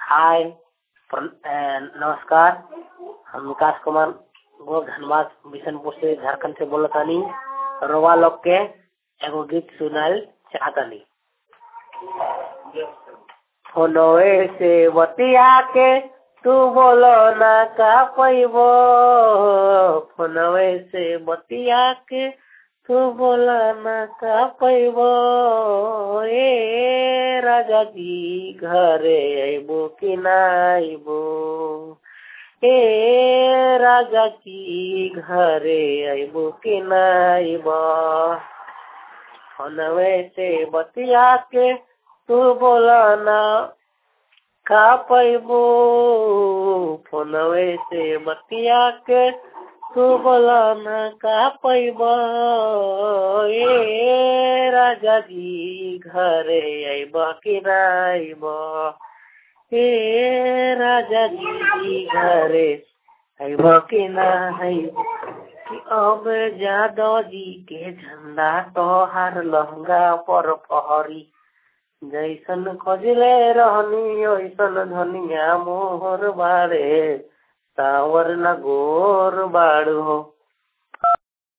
हाय प्र- अ, नमस्कार हम विकास कुमार गो धनबाद बिशनपुर से झारखंड से बोलत तानी रोवा लोग के एगो गीत सुनाल चाहतनी फोनवे से बतिया के तू बोलो ना का पैबो फोनवे से बतिया के तू बोला ना का पैबो ए राजा जी घरे अइबो कि ना अइबो ए राजा जी घरे अइबो कि ना अइबो फोनवे से बतिया के तू बोला ना का पैबो फोनवे से बतिया के तू बोला ना का पैबो ए राजा जी घरे अइब कि ना अइब ए राजा जी घरे अइब कि ना अइब कि अब जादव जी के झंडा तोहार लहंगा पर पहरी जैसन खोजले रहनी ओइसन धनिया मोहर बाड़े सावर न गोर बाड़ो